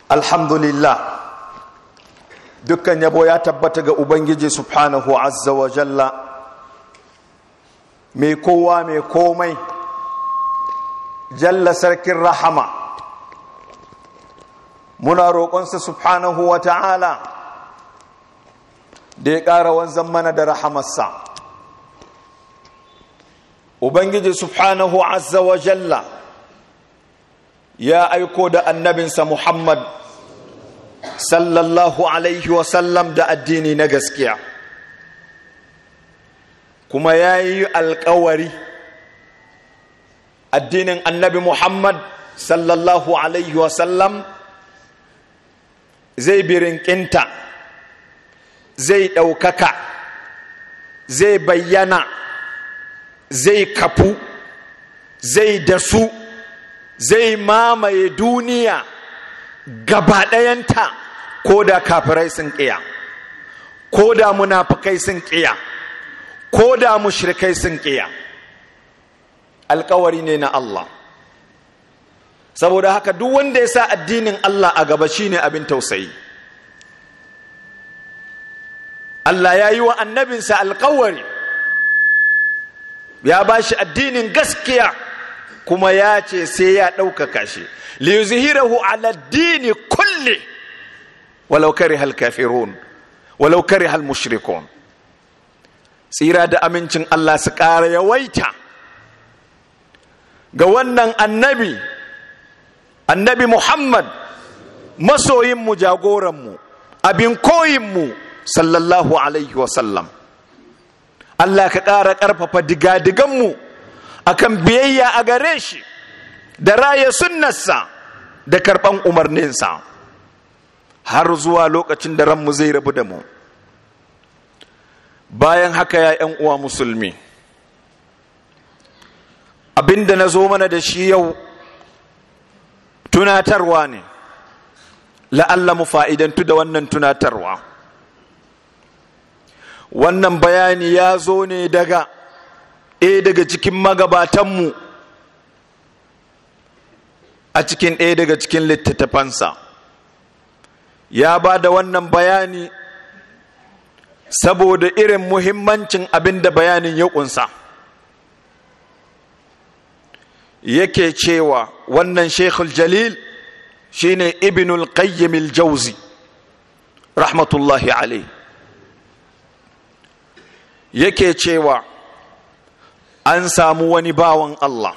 alhamdulillah dukkan yabo ya tabbata ga ubangiji subhanahu azza wa jalla mai kowa mai komai jalla sarkin rahama muna roƙonsa subhanahu wa ta'ala da ya ƙara wanzan mana da rahamarsa ubangiji subhanahu azza wa jalla ya aiko da annabinsa muhammad sallallahu alaihi wasallam da addini na gaskiya kuma ya yi alkawari addinin annabi muhammad sallallahu alaihi wasallam zai birinkinta zai ɗaukaka zai bayyana zai kafu zai dasu zai mamaye duniya gaba ɗayanta ko da kafirai sun ƙiya ko da munafukai sun ƙiya ko da mushrikai sun ƙiya alkawari ne na Allah saboda haka duk wanda ya sa addinin Allah a gaba shine abin tausayi Allah ya yi wa annabinsa alkawari ya ba shi addinin gaskiya kuma ya ce sai ya ɗaukaka shi liyuzhirahu ala dini kulli walau kariha al-kafirun walau kariha al-mushrikun tsira da amincin Allah su ƙara yawaita ga wannan annabi annabi Muhammad masoyinmu jagoranmu abin koyinmu sallallahu alaihi wasallam Allah ka ƙara ƙarfafa digadiganmu akan biyayya a gare shi da raya sunnarsa da karɓan umarninsa har zuwa lokacin da ranmu zai rabu da mu bayan haka ya ‘yan uwa musulmi abinda na zo mana da shi yau tunatarwa ne la'alla mu fa'idantu da wannan tunatarwa wannan bayani ya zo ne daga ɗaya daga cikin magabatanmu a cikin ɗaya daga cikin littattafansa ya ba da wannan bayani saboda irin muhimmancin abin da bayanin ya ƙunsa yake cewa wannan shekul jalil shine ibnul qayyim al-jauzi rahmatullahi alaihi yake cewa an samu wani bawan Allah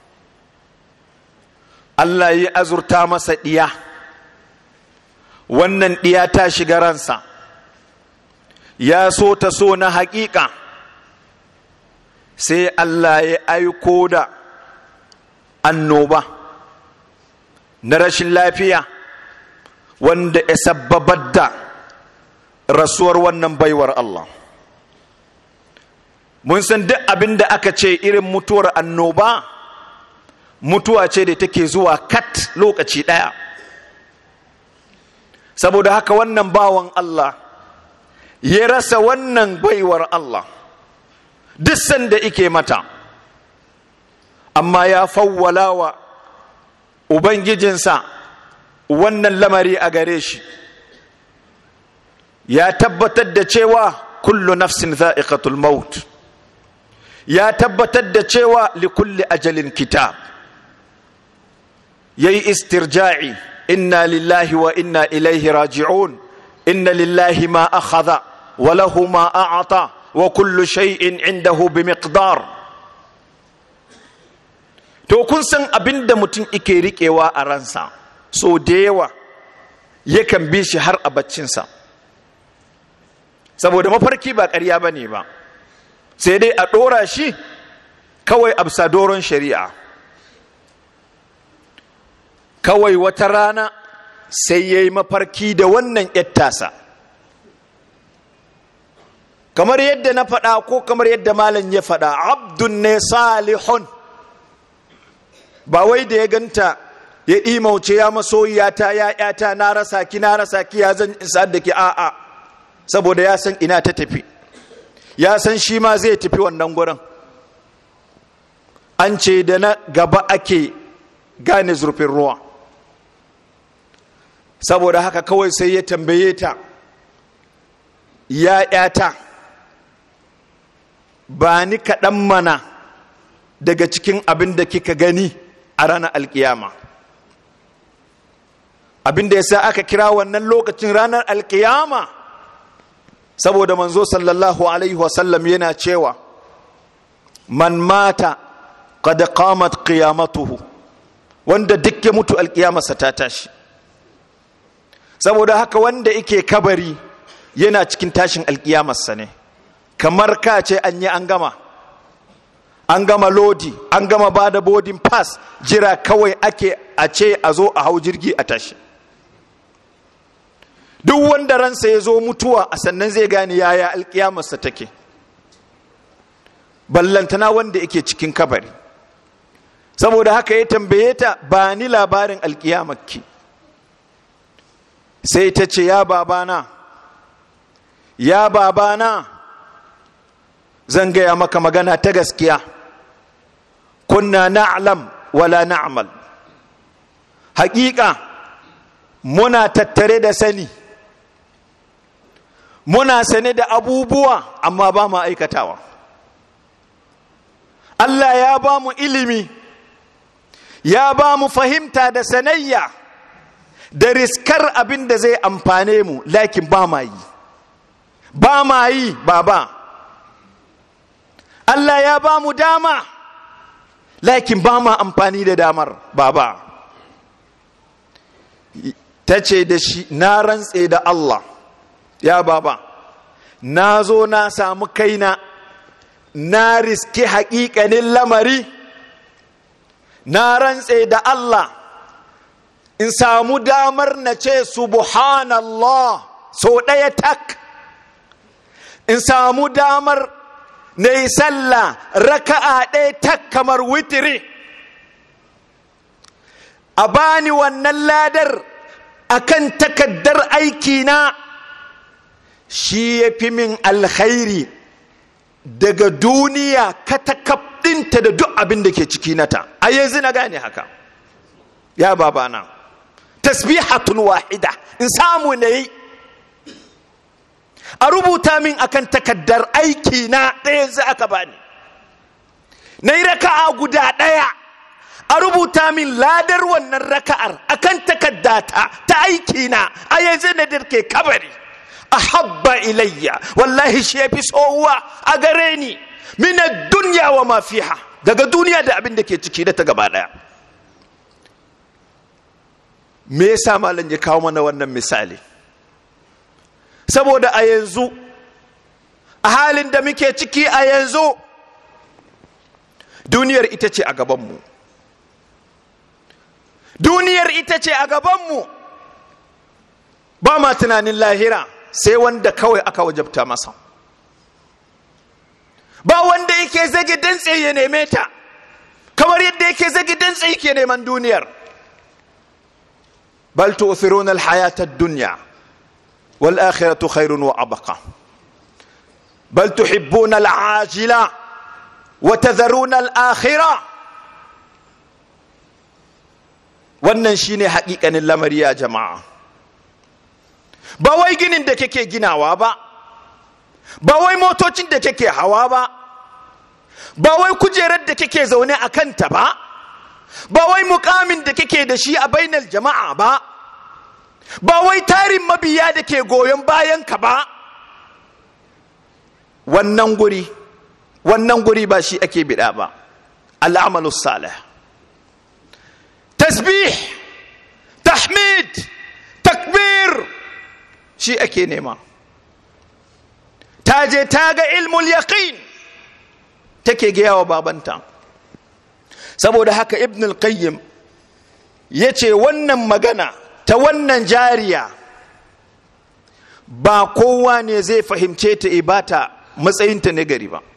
Allah ya azurta masa ɗiya wannan ɗiya ta shiga ransa ya so ta so na haƙiƙa sai Allah ya aiko da annoba na rashin lafiya wanda ya sabbabar da rasuwar wannan baiwar Allah mun san duk abin da aka ce irin mutuwar annoba mutuwa ce da take zuwa kat lokaci ɗaya saboda haka wannan bawan Allah ya rasa wannan baiwar Allah duk sanda ike mata amma ya fawwala wa ubangijinsa wannan lamari a gare shi ya tabbatar da cewa kullu nafsin za'iqatul maut ya tabbatar da cewa likulli ajalin kitab yayi istirja'i inna lillahi wa inna ilaihi raji'un inna lillahi ma akhadha wa lahu ma a'ata wa kullu shay'in indahu bimiqdar to kun san abinda mutum ike riƙewa a ransa so da yawa yakan bi shi har a baccinsa saboda mafarki ba ƙarya ba ne ba sai dai a ɗora shi kawai a doron shari'a kawai wata rana sai ya yi mafarki da wannan yattasa kamar yadda na faɗa ko kamar yadda malam ya faɗa abdun ne salihun ba wai da ya ganta ya ɗimauce ya masoyiyata ya ƴata na rasa ki na rasa ki ya zan isa da ki a'a saboda ya san ina ta tafi ya san shi ma zai tafi wannan gurin an ce da na gaba ake gane zurfin ruwa saboda haka kawai sai ya tambaye ta ya ‘yata ba ni kaɗan mana daga cikin abin da kika gani a ranar alkiyama abin da ya sa aka kira wannan lokacin ranar alkiyama saboda manzo sallallahu alaihi wasallam yana cewa man mata qad qamat qiyamatuhu wanda duk ya mutu alkiyamarsa ta tashi saboda haka wanda yake kabari yana cikin tashin alkiyamarsa ne kamar ka ce an yi an gama an gama lodi an gama ba da boarding pass jira kawai ake a ce a zo a hau jirgi a tashi duk wanda ransa ya zo mutuwa a sannan zai gane yaya alkiyamarsa take ballantana wanda yake cikin kabari saboda haka ya tambaye ta ba ni labarin alkiyamarki sai ta ce ya babana ya babana zan gaya maka magana ta gaskiya kunna na'lam wala na'mal haƙiƙa muna tattare da sani muna sane da abubuwa amma ba mu aikatawa Allah ya ba mu ilimi ya ba mu fahimta da sanayya da riskar abin da zai amfane mu lakin ba ma yi ba ma yi baba Allah ya ba mu dama lakin ba ma amfani da damar baba ta ce da shi na rantse da Allah ya baba na zo na samu kaina na riski haƙiƙanin lamari na rantse da Allah in samu damar na ce subhanallah so ɗaya tak in samu damar na yi sallah raka'a ɗaya tak kamar witiri a bani wannan ladar akan takaddar aikina shi ya fi min alkhairi daga duniya katakabdinta da duk abin da ke ciki nata a yanzu na gane haka ya babana tasbihatun wahida in samu na yi a rubuta min akan takaddar aiki na ɗaya yanzu aka bani na yi raka'a guda ɗaya a rubuta min ladar wannan raka'ar akan takaddata ta aiki na a yanzu na dirke kabari ahabba ilayya wallahi shi yafi tsohuwa a gare ni min dunya wa ma fiha daga duniya da abin da ke ciki da ta gaba daya me yasa malam ya kawo mana wannan misali saboda a yanzu a halin da muke ciki a yanzu duniyar ita ce a gabanmu duniyar ita ce a gabanmu ba ma tunanin lahira sai wanda kawai aka wajabta masa ba wanda yake zage dantse ya neme ta kamar yadda yake zage dantse yake neman duniyar bal tu'thiruna al-hayata ad-dunya wal akhiratu khairun wa abqa bal tuhibbuna al-ajila wa tadharuna al-akhirah wannan shine haƙiƙanin lamari ya jama'a ba wai ginin da kake ginawa ba ba wai motocin da kake hawa ba ba wai kujerar da kake zaune a kanta ba ba wai mukamin da kake da shi a bainar jama'a ba ba wai tarin mabiya da ke goyon bayan ka ba wannan guri wannan guri ba shi ake bida ba al'amalu salih tasbih tahmid takbir shi ake nema ta je ta ga ilmul yaqin take gaya wa babanta saboda haka ibn al-qayyim ya ce wannan magana ta wannan jariya ba kowa ne zai fahimce ta ibata matsayinta na gari ba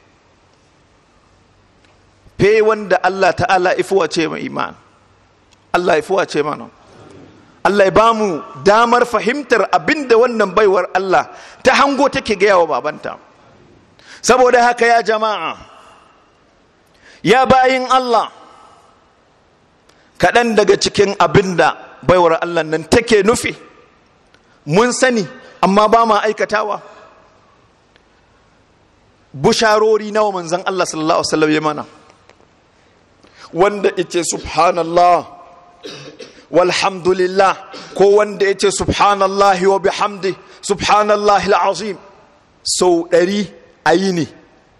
fe wanda Allah ta'ala ifuwa ce mai iman Allah ifuwa ce mana Allah ya bamu damar fahimtar abinda wannan baiwar Allah ta hango take gaya wa babanta saboda haka ya jama'a ya bayin Allah kaɗan daga cikin abinda baiwar Allah nan take nufi mun sani amma ba ma aikatawa busharori nawa manzan Allah sallallahu Alaihi wasallam ya mana wanda ita subhanallah walhamdulillah ko wanda ya ce subhanallahi wa bihamdi subhanallahi al'azim sau ɗari a yi ne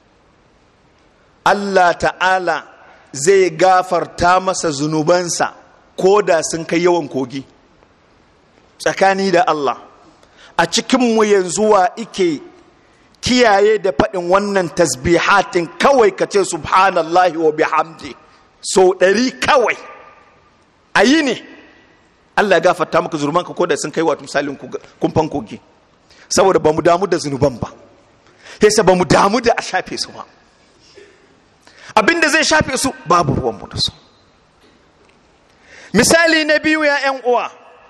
Allah ta'ala zai gafarta masa zunubansa ko da sun kai yawan kogi tsakani da Allah a cikinmu yanzu wa ike kiyaye da faɗin wannan tasbihatin kawai ka ce subhanallahi wa bihamdi sau ɗari kawai a yi ne Allah ya gafarta maka zunubanka ko da sun kai wato misalin kumfan kogi saboda ba mu damu da zunuban ba yasa ba mu damu da a shafe su ba abinda zai shafe su babu ruwanmu da su misali na biyu ya 'yan uwa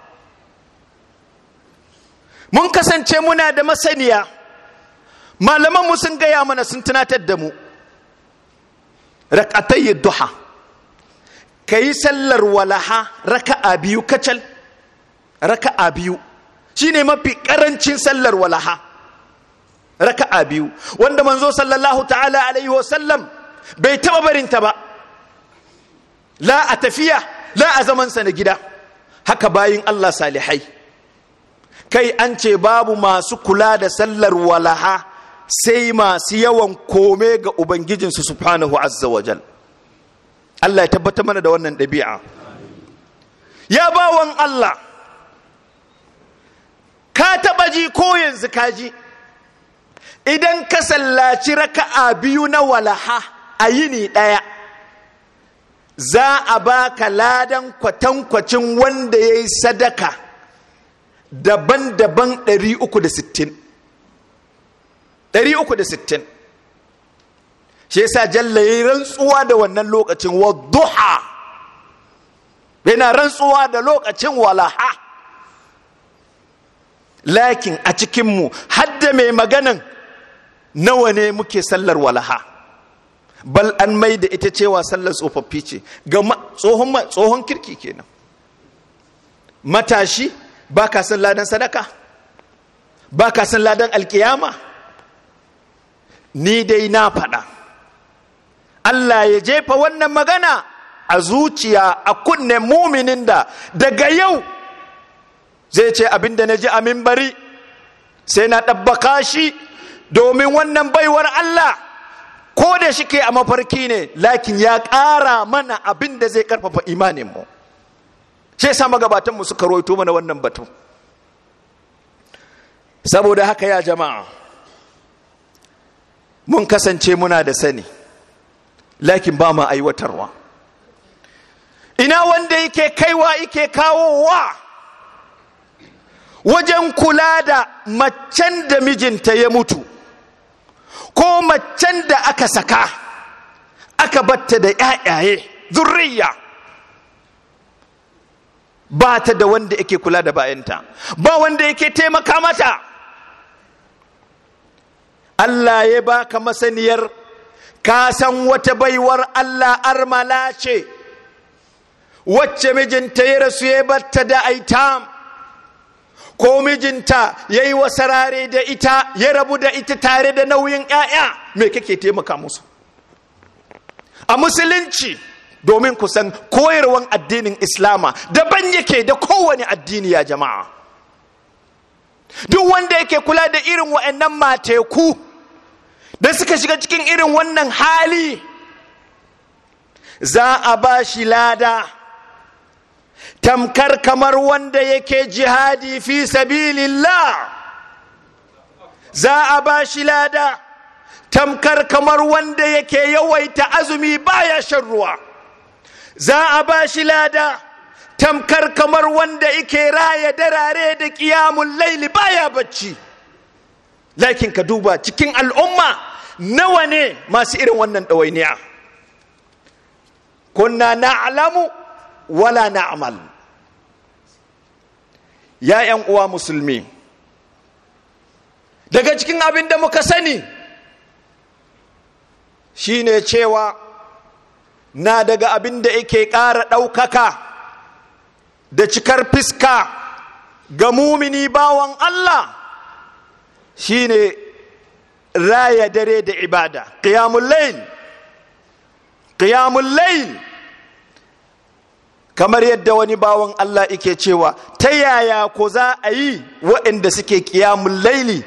mun kasance muna da masaniya malamanmu sun gaya mana sun tunatar da mu rakatayi duha ka yi sallar walaha raka'a biyu kacal raka'a biyu shine mafi karancin sallar walaha raka'a biyu wanda manzo sallallahu ta'ala alaihi wasallam bai taba barinta ba la a tafiya la a zamansa na gida haka bayin Allah salihai kai an ce babu masu kula da sallar walaha sai masu yawan kome ga ubangijinsu subhanahu azza wajal Allah ya tabbatar mana da wannan ɗabi'a ya bawan Allah ka taɓa ji ko yanzu ka ji idan ka sallaci raka'a biyu na walaha a yini ɗaya za a baka ladan kwatankwacin wanda ya yi sadaka daban-daban 360 360 shi yasa jalla ya yi rantsuwa da wannan lokacin wadduha yana rantsuwa da lokacin walaha lakin a cikinmu hadda mai maganan nawa ne muke sallar walaha bal an mai da ita cewa sallar tsofaffi ce ga tsohon kirki kenan matashi ba ka san ladan sadaka ba ka san ladan alkiyama ni dai na faɗa Allah ya jefa wannan magana a zuciya a kunne muminin da daga yau zai ce abinda na ji a mimbari sai na ɗabbaka shi domin wannan baiwar Allah ko da shi ke a mafarki ne lakin ya ƙara mana abin da zai ƙarfafa imaninmu shi yasa magabatanmu suka roito mana wannan batu saboda haka ya jama'a mun kasance muna da sani lakin ba ma aiwatarwa ina wanda yake kaiwa yake kawowa wajen kula da macen da mijinta ya mutu ko macen da aka saka aka batta da ‘ya'yaye zurriya ba ta da wanda yake kula da bayanta ba wanda yake taimaka mata Allah ya baka masaniyar ka san wata baiwar Allah armala ce wacce mijinta ya rasu ya batta da aitam ko mijinta ya yi wasarare da ita ya rabu da ita tare da nauyin 'ya'ya me kake taimaka musu a musulunci domin kusan koyarwan addinin islama daban yake da kowane addini ya jama'a duk wanda yake kula da irin wa'annan mateku da suka shiga cikin irin wannan hali za a ba shi lada tamkar kamar wanda yake jihadi fi sabilillah za a ba shi lada tamkar kamar wanda yake yawaita azumi baya shan ruwa za a ba shi lada tamkar kamar wanda yake raya darare da kiyamun laili baya bacci lakin ka duba cikin al'umma nawa ne masu irin wannan ɗawainiya kunna na'lamu wala na'mal ya ‘yan uwa musulmi daga cikin abin da muka sani shine cewa na daga abin da yake ƙara ɗaukaka da cikar fiska ga mumini bawan Allah shine raya dare da ibada qiyamul layl qiyamul layl kamar yadda wani bawan Allah yake cewa ta yaya ko za a yi waɗanda suke qiyamul layli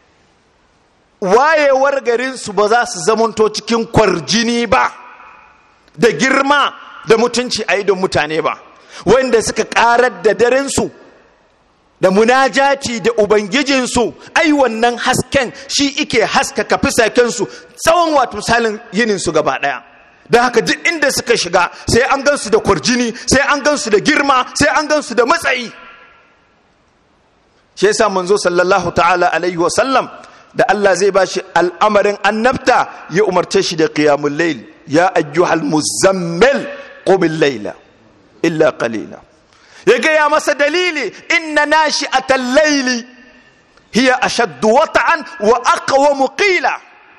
wayewar garinsu ba za su zamanto cikin kwarjini ba da girma da mutunci a idon mutane ba wanda suka karar da darensu da munajati da ubangijinsu ai wannan hasken shi ike haskaka fisakensu tsawon wato misalin yininsu gaba daya da haka duk inda suka shiga sai an gansu da kwarjini sai an gansu da girma sai an gansu da matsayi shi yasa manzo sallallahu ta'ala alaihi wa sallam da Allah zai bashi al'amarin annabta ya umarce shi da qiyamul layl ya ayyuhal muzammil qum al-layla illa qalila ya gaya masa dalili inna nashi'atal layli hiya ashaddu wata'an wa aqwamu qila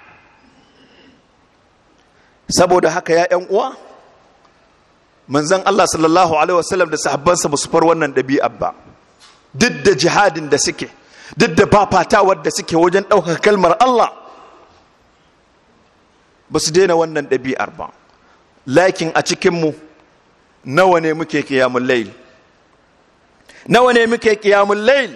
saboda haka ya ƴan uwa manzon Allah sallallahu alaihi wasallam da sahabbansa ba su far wannan ɗabi'a ba duk da jihadin da suke duk da fafatawar da suke wajen ɗaukar kalmar Allah ba su daina wannan ɗabi'ar ba lakin a cikinmu nawa ne muke kiyamun lail nawa ne muke kiyamun lail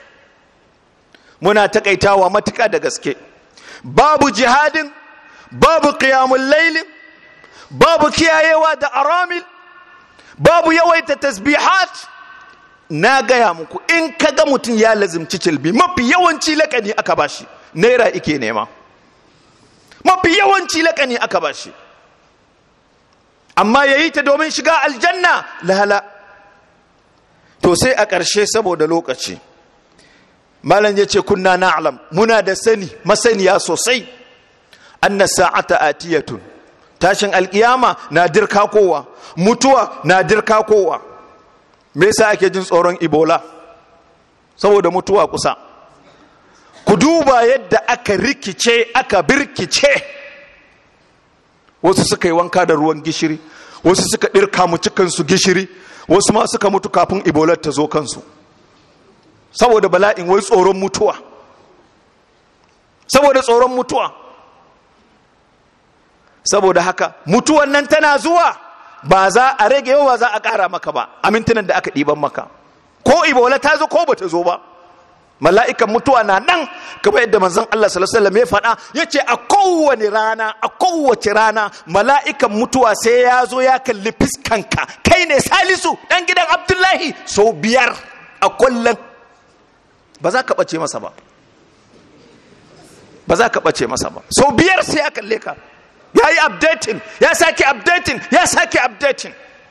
muna takaitawa matuka da gaske babu jihadin babu kiyamun lailin babu kiyayewa da aramil babu yawaita tasbihat na gaya muku in kaga mutum ya lazimci cilbi mafi yawanci lakani aka bashi naira ike nema mafi yawanci lakani aka bashi amma ya yi ta domin shiga aljanna lahala to sai a ƙarshe saboda lokaci malam ya ce kunna na'lam muna da sani masaniya sosai anna sa'ata atiyatun tashin alkiyama na dirka kowa mutuwa na dirka kowa me yasa ake jin tsoron ebola saboda mutuwa kusa ku duba yadda aka rikice aka birkice wasu suka yi wanka da ruwan gishiri wasu suka ɗirka mu cikinsu gishiri wasu ma suka mutu kafin ebola ta zo kansu saboda bala'in wai tsoron mutuwa saboda tsoron mutuwa saboda haka mutuwan nan tana zuwa ba za a rage yau ba za a ƙara maka ba a mintunan da aka ɗiban maka ko ibola ta zo ko ba ta zo ba mala'ikan mutuwa na nan kamar yadda manzon Allah sallallahu alaihi wasallam ya faɗa yace a kowane rana a kowace rana mala'ikan mutuwa sai ya zo ya kalli fiskanka kai ne Salisu dan gidan Abdullahi sau biyar a kullum ba za ka ɓace masa ba ba za ka ɓace masa ba sau biyar sai ya kalle ka ya yi updating ya sake updating ya sake updating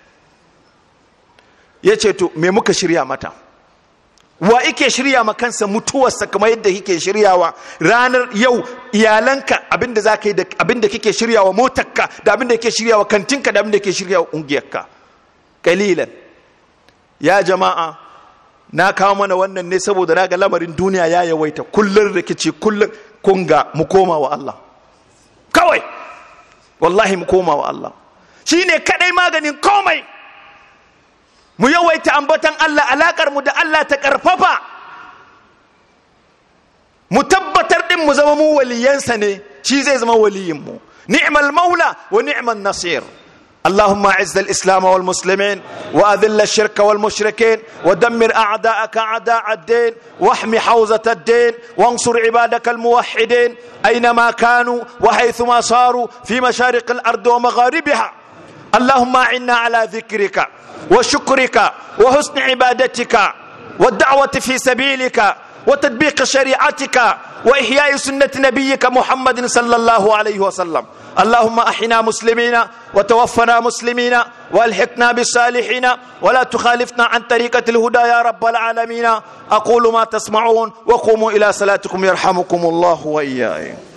ya ce to me muka shirya mata wa ike shirya ma kansa mutuwarsa kamar yadda kike shiryawa ranar yau iyalanka abinda za ka yi da abinda kike shiryawa motarka da abinda kike shiryawa kantinka da abinda kike shiryawa ungiyarka kalilan ya jama'a na kawo mana wannan ne saboda na ga lamarin duniya ya yawaita kullum rikici kullum kunga mu koma wa Allah kawai wallahi mu koma wa Allah shi ne kaɗai maganin komai mu yawaita ambatan Allah alaƙar mu da Allah ta ƙarfafa mu tabbatar ɗin mu zama mu waliyansa ne shi zai zama waliyinmu ni'mal maula wa ni'mal nasir اللهم اعز الاسلام والمسلمين واذل الشرك والمشركين ودمر اعداءك اعداء الدين واحم حوزه الدين وانصر عبادك الموحدين اينما كانوا وحيثما صاروا في مشارق الارض ومغاربها اللهم اعنا على ذكرك وشكرك وحسن عبادتك والدعوه في سبيلك وتطبيق شريعتك واحياء سنه نبيك محمد صلى الله عليه وسلم اللهم احنا مسلمين وتوفنا مسلمين والحقنا بالصالحين ولا تخالفنا عن طريقه الهدى يا رب العالمين اقول ما تسمعون وقوموا الى صلاتكم يرحمكم الله واياكم